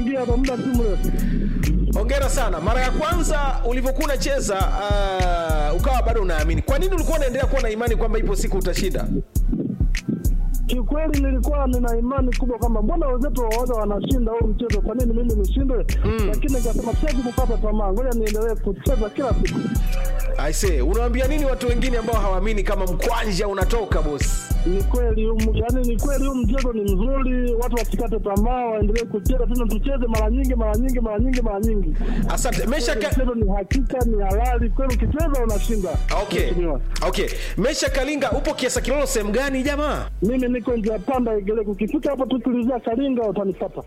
naingia kwa muda si mrefu. hongera sana mara ya kwanza ulivyokuwa unacheza uh, ukawa bado unaamini kwa nini ulikuwa unaendelea kuwa na imani kwamba ipo siku utashinda Kiukweli nilikuwa nina imani kubwa kwamba mbona wenzetu waoga wanashinda huu mchezo, kwa nini mimi nishindwe? Lakini nikasema siwezi kukata tamaa, ngoja niendelee kucheza kila siku. aise unawaambia nini watu wengine ambao hawaamini kama mkwanja unatoka bosi Ni kweli huu- yaani ni kweli huu mchezo ni mzuri, watu wasikate tamaa, waendelee kucheza tena, tucheze mara nyingi mara nyingi mara nyingi mara nyingi. asante mesha ka... Mchezo ni hakika, ni halali kweli, ukicheza unashinda. okay. Mheshimiwa. okay mesha kalinga upo kiasa kilolo sehemu gani jamaa Mimi niko njia panda Igeleko, ukifika hapo tu tulizia Kalinga utanipata.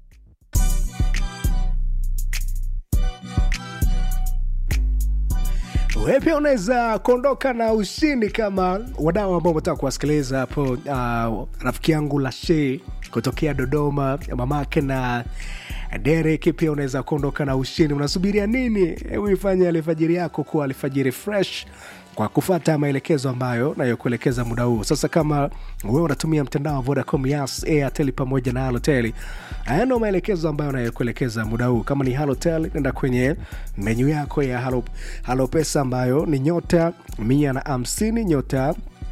Wewe pia unaweza kuondoka na ushindi kama wadau ambao umetaka kuwasikiliza hapo. Uh, rafiki yangu Lashe kutokea Dodoma, mamake na Derek pia unaweza kuondoka na ushindi. Unasubiria nini? Hebu ifanye alfajiri yako kuwa alfajiri fresh kwa kufata maelekezo ambayo nayokuelekeza muda huu. Sasa kama wewe unatumia mtandao wa Vodacom, Yas, Airtel pamoja na Halotel, haya ndio maelekezo ambayo nayokuelekeza muda huu. Kama ni Halotel, nenda kwenye menyu yako ya Halo, Halo Pesa ambayo ni nyota mia na hamsini nyota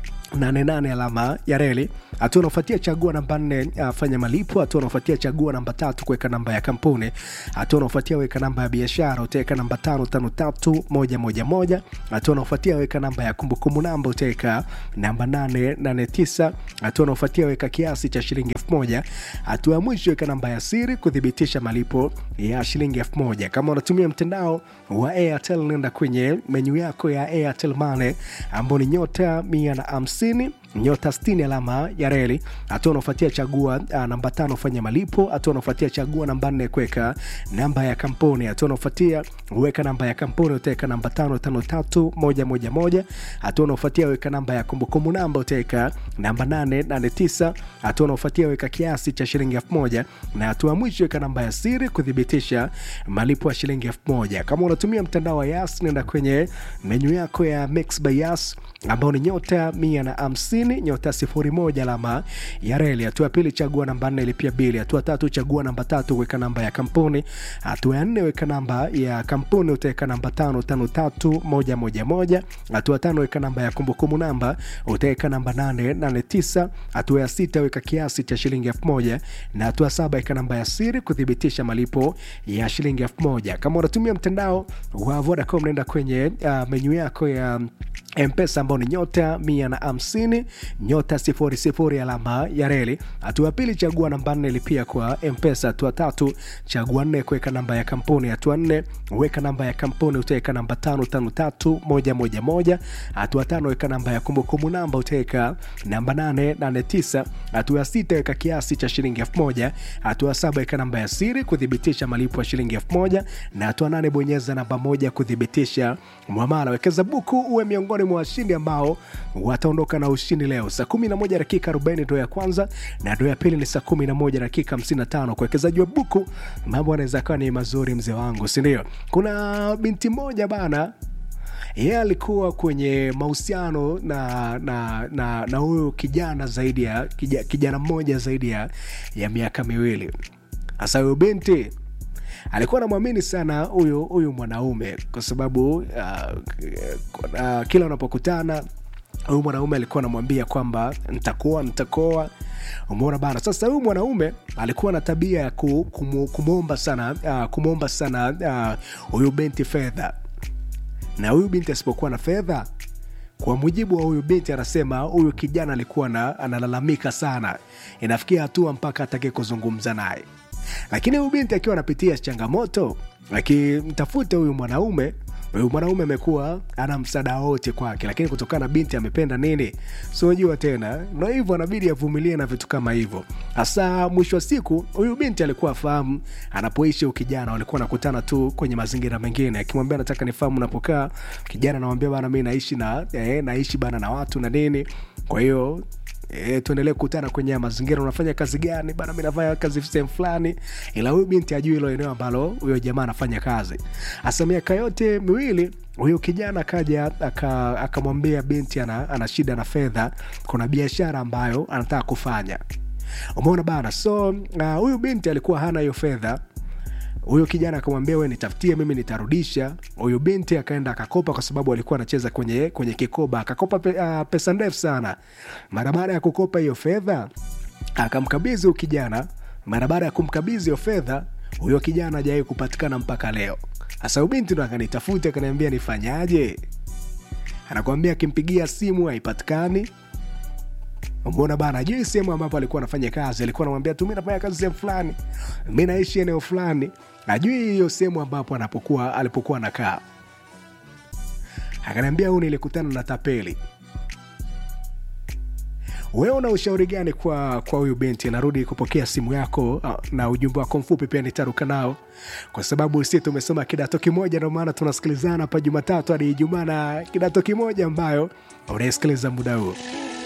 88 alama ya reli. Hatua unaofuatia chagua namba nne, uh, fanya malipo. Hatua unaofuatia chagua namba tatu, kuweka namba ya kampuni. Hatua unaofuatia weka namba ya biashara, utaweka namba tano tano tatu moja moja moja. Hatua unaofuatia weka namba ya kumbukumbu namba, utaweka namba nane nane tisa. Hatua unaofuatia weka kiasi cha shilingi elfu moja. Hatua ya mwisho weka namba ya siri kuthibitisha malipo ya shilingi elfu moja. Kama unatumia mtandao wa Airtel, nenda kwenye menyu yako ya Airtel Money ambao ni nyota mia na hamsini nyota 60 alama ya reli. Hatua unaofuatia chagua uh, namba tano fanya malipo. Hatua unaofuatia chagua namba nne kuweka namba ya kampuni. Hatua unaofuatia weka namba ya kampuni, utaweka namba tano tano tatu moja moja moja. Hatua unaofuatia weka namba ya kumbukumbu namba, utaweka namba nane nane tisa. Hatua unaofuatia weka kiasi cha shilingi elfu moja na hatua ya mwisho weka namba ya siri kuthibitisha malipo ya shilingi elfu moja. Kama unatumia mtandao wa Yas, nenda kwenye menyu yako ya Mix by Yas ambao ni nyota mia na hamsini nyota sifuri moja alama ya reli. Hatua ya pili chagua namba nne ilipia bili. Hatua tatu chagua namba tatu weka namba ya kampuni. Hatua ya nne weka namba ya kampuni utaweka namba tano tano tatu moja moja moja. Hatua tano weka namba ya kumbukumbu namba utaweka namba nane nane tisa. Hatua ya sita weka kiasi cha shilingi elfu moja na hatua saba weka namba ya siri kuthibitisha malipo ya shilingi elfu moja. Kama unatumia mtandao wa Vodacom nenda kwenye uh, menyu yako ya mpesa ambao ni nyota mia na hamsini nyota sifuri sifuri alama ya reli. Hatua ya pili chagua namba nne lipia kwa mpesa. Hatua tatu chagua nne kuweka namba ya kampuni. Hatua nne weka namba ya kampuni utaweka namba tano tano tatu moja moja moja. Hatua tano weka namba ya kumbukumbu namba utaweka namba nane nane tisa. Hatua ya sita weka kiasi cha shilingi elfu moja. Hatua saba weka namba ya siri kuthibitisha malipo ya shilingi elfu moja na hatua nane bonyeza namba moja kuthibitisha mwamala. Wekeza buku uwe miongoni mwa washindi ambao wataondoka na ushindi leo. Saa 11 dakika 40 ndo ya kwanza na ndo ya pili ni saa 11 dakika 55. Kwa wekezaji wa buku mambo anaweza kawa ni mazuri, mzee wangu, si ndio? Kuna binti moja bana yeye alikuwa kwenye mahusiano na na na na huyu kijana zaidi ya kija, kijana mmoja zaidi ya, ya miaka miwili. Hasa huyu binti alikuwa anamwamini sana huyu huyu mwanaume kwa sababu uh, uh, kila unapokutana huyu mwanaume alikuwa anamwambia kwamba ntakuoa ntakuoa umeona bana sasa huyu mwanaume alikuwa na tabia ya ku- kumu- kumwomba sana uh, kumwomba sana huyu uh, binti fedha na huyu binti asipokuwa na fedha kwa mujibu wa huyu binti anasema huyu kijana alikuwa na, analalamika sana inafikia hatua mpaka atake kuzungumza naye lakini huyu binti akiwa anapitia changamoto akimtafuta huyu mwanaume huyu mwanaume amekuwa ana msaada wote kwake lakini kutokana na binti amependa nini siojua tena ndo hivyo anabidi avumilie na vitu kama hivyo hasa mwisho wa siku huyu binti alikuwa afahamu anapoishi huyu kijana walikuwa nakutana tu kwenye mazingira mengine akimwambia nataka nifahamu unapokaa kijana anamwambia bana mi naishi na eh, naishi bana na watu na nini kwa hiyo E, tuendelee kukutana kwenye haya mazingira unafanya kazi gani bana mi nafanya kazi sehemu fulani ila huyu binti ajui hilo eneo ambalo huyo jamaa anafanya kazi hasa miaka yote miwili huyu kijana akaja aka- akamwambia binti ana, ana shida na fedha kuna biashara ambayo anataka kufanya umeona bana so uh, huyu binti alikuwa hana hiyo fedha huyo kijana akamwambia we nitafutie mimi nitarudisha huyu binti akaenda akakopa kwa sababu alikuwa anacheza kwenye kwenye kikoba akakopa pe, uh, pesa ndefu sana mara baada ya kukopa hiyo fedha akamkabidhi huyu kijana mara baada ya kumkabidhi hiyo fedha huyo kijana ajawai kupatikana mpaka leo sasa huyu binti ndo akanitafuta akaniambia nifanyaje anakwambia akimpigia simu haipatikani umeona bana ajui sehemu ambapo alikuwa anafanya kazi alikuwa anamwambia tu mi nafanya kazi sehemu fulani mi naishi eneo fulani ajui hiyo sehemu ambapo anapokuwa alipokuwa anakaa akaniambia huu nilikutana na tapeli wewe una ushauri gani kwa kwa huyu binti narudi kupokea simu yako ah, na ujumbe wako mfupi pia nitaruka nao kwa sababu si tumesoma kidato kimoja ndio maana tunasikilizana hapa jumatatu hadi ijumaa na kidato kimoja ambayo unaisikiliza muda huo